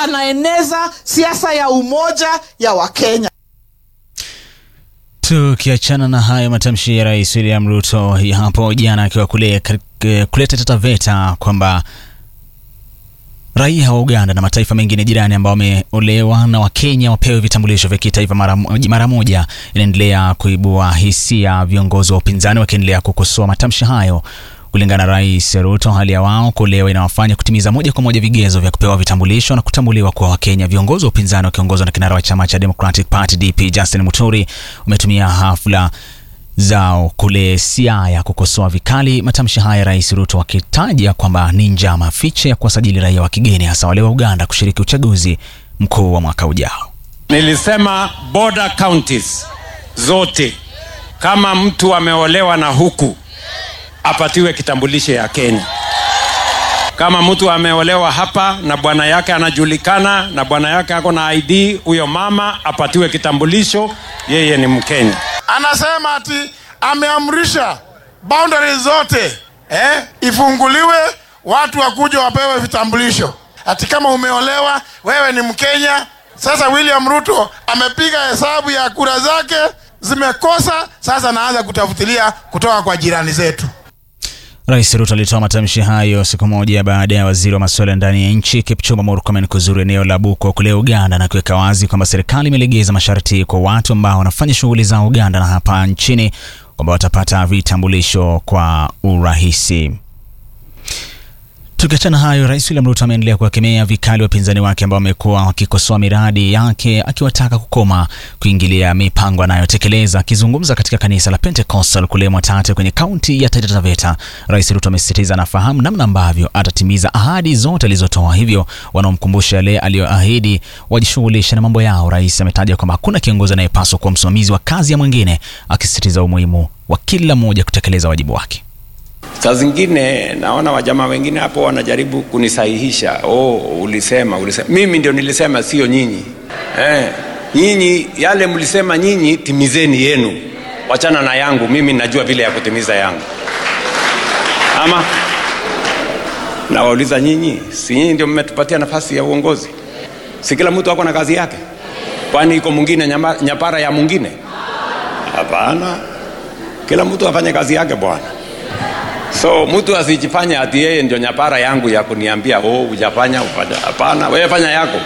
anaeneza siasa ya umoja ya Wakenya. Tukiachana na hayo matamshi ya Rais William Ruto ya hapo jana akiwa kule kuleta Taita kwamba raia wa Uganda na mataifa mengine jirani ambao wameolewa na Wakenya wapewe vitambulisho vya kitaifa mara moja, inaendelea kuibua hisia, viongozi wa upinzani wakiendelea kukosoa matamshi hayo. Kulingana na Rais Ruto, hali ya wao kuolewa inawafanya kutimiza moja kwa moja vigezo vya kupewa vitambulisho na kutambuliwa kwa Wakenya. Viongozi wa upinzani wakiongozwa na kinara wa chama cha Democratic Party DP Justin Muturi umetumia hafla zao kule Siaya kukosoa vikali matamshi haya Rais Ruto akitaja kwamba ni njama fiche ya kuwasajili raia wa kigeni hasa wale wa Uganda kushiriki uchaguzi mkuu wa mwaka ujao. Nilisema border counties zote, kama mtu ameolewa na huku apatiwe kitambulisho ya Kenya. Kama mtu ameolewa hapa na bwana yake anajulikana na bwana yake ako na ID, huyo mama apatiwe kitambulisho, yeye ni Mkenya. Anasema ati ameamrisha boundaries zote eh, ifunguliwe, watu wakuja wapewe vitambulisho. Ati kama umeolewa wewe ni Mkenya. Sasa William Ruto amepiga hesabu ya kura zake zimekosa, sasa naanza kutafutilia kutoka kwa jirani zetu. Rais Ruto alitoa matamshi hayo siku moja baada ya waziri wa masuala ya ndani ya nchi Kipchumba Murkomen kuzuru eneo la Buko kule Uganda na kuweka wazi kwamba serikali imelegeza masharti kwa watu ambao wanafanya shughuli za Uganda na hapa nchini kwamba watapata vitambulisho kwa urahisi. Tukiachana hayo, Rais William Ruto ameendelea kuwakemea vikali wapinzani wake ambao wamekuwa wakikosoa miradi yake, akiwataka kukoma kuingilia mipango anayotekeleza. Akizungumza katika kanisa la Pentecostal kule Mwatate kwenye kaunti ya Taita Taveta, Rais Ruto amesisitiza anafahamu namna ambavyo atatimiza ahadi zote alizotoa, hivyo wanaomkumbusha yale aliyoahidi wajishughulishe na mambo yao. Rais ametaja kwamba hakuna kiongozi anayepaswa kuwa msimamizi wa kazi ya mwingine, akisisitiza umuhimu wa kila mmoja kutekeleza wajibu wake. Saa zingine naona wajamaa wengine hapo wanajaribu kunisahihisha. Oh, ulisema ulisema. Mimi ndio nilisema, sio nyinyi. Eh, nyinyi yale mlisema nyinyi, timizeni yenu, wachana na yangu. Mimi najua vile ya kutimiza yangu. Ama nawauliza nyinyi, si nyinyi ndio mmetupatia nafasi ya uongozi? Si kila mtu ako na kazi yake? Kwani iko mwingine nyapara ya mwingine? Hapana, kila mtu afanye kazi yake bwana. So mtu asijifanye ati yeye ndio nyapara yangu ya kuniambia oh, hujafanya ufanya. Hapana, wewe fanya yako.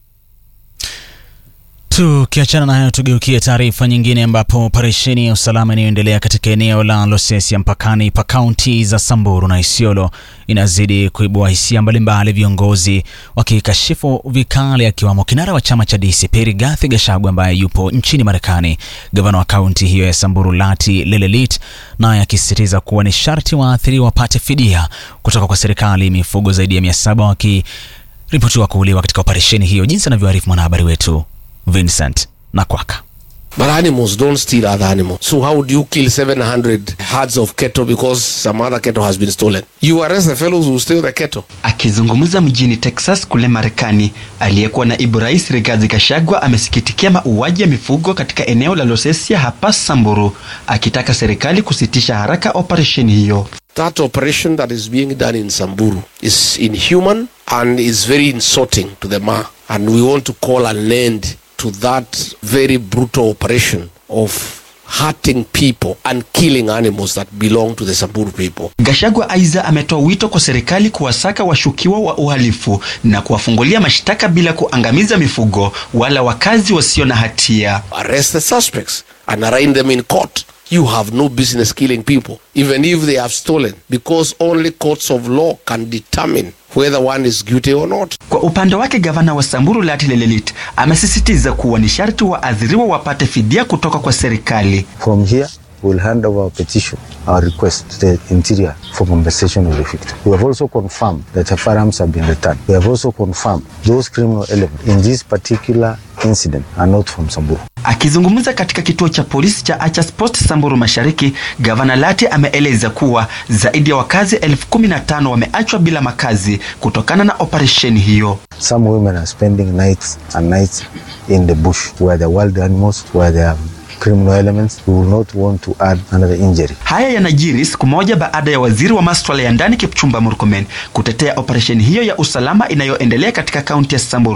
Tukiachana na hayo, tugeukie taarifa nyingine, ambapo operesheni ya usalama inayoendelea katika eneo la Losesia mpakani pa kaunti za Samburu na Isiolo inazidi kuibua hisia mbalimbali, viongozi wakikashifu vikali, akiwamo kinara wa chama cha DCP Rigathi Gachagua ambaye yupo nchini Marekani, gavana wa kaunti hiyo ya Samburu Lati Lelelit naye akisisitiza kuwa ni sharti waathiriwa wapate fidia kutoka kwa serikali, mifugo zaidi ya mia saba wakiripotiwa kuuliwa katika operesheni hiyo, jinsi anavyoarifu mwanahabari wetu Vincent Nakwaka. But animals don't steal other animals. So how do you kill 700 herds of cattle because some other cattle has been stolen? You arrest the fellows who steal the cattle. Akizungumza mjini Texas kule Marekani, aliyekuwa naibu rais Rigathi Gachagua amesikitikia mauaji ya mifugo katika eneo la Losesia hapa Samburu, akitaka serikali kusitisha haraka operesheni hiyo. That operation that is being done in Samburu is inhuman and is very insulting to the Ma. And we want to call an end to that very brutal operation of hurting people and killing animals that belong to the Samburu people. Gachagua aidha ametoa wito kwa serikali kuwasaka washukiwa wa uhalifu na kuwafungulia mashtaka bila kuangamiza mifugo wala wakazi wasio na hatia. Arrest the suspects and arraign them in court. You have no business killing people, even if they have stolen, because only courts of law can determine whether one is guilty or not. Kwa upande wake gavana wa Samburu Lati Lelelit amesisitiza kuwa ni sharti waathiriwa wapate fidia kutoka kwa serikali. From here we'll hand over our petition, our request to the interior for compensation of the victim. We have also confirmed that the firearms have been returned. We have also confirmed those criminal elements in this particular incident are not from Samburu. Akizungumza katika kituo cha polisi cha Achas Post Samburu Mashariki, gavana Lati ameeleza kuwa zaidi ya wakazi elfu kumi na tano wameachwa bila makazi kutokana na operesheni hiyo. Some women are spending nights and nights in the bush where the wild animals, where there are criminal elements. We will not want to add another injury. Haya yanajiri siku moja baada ya waziri wa masuala ya ndani Kipchumba Murkomen kutetea operesheni hiyo ya usalama inayoendelea katika kaunti ya Samburu.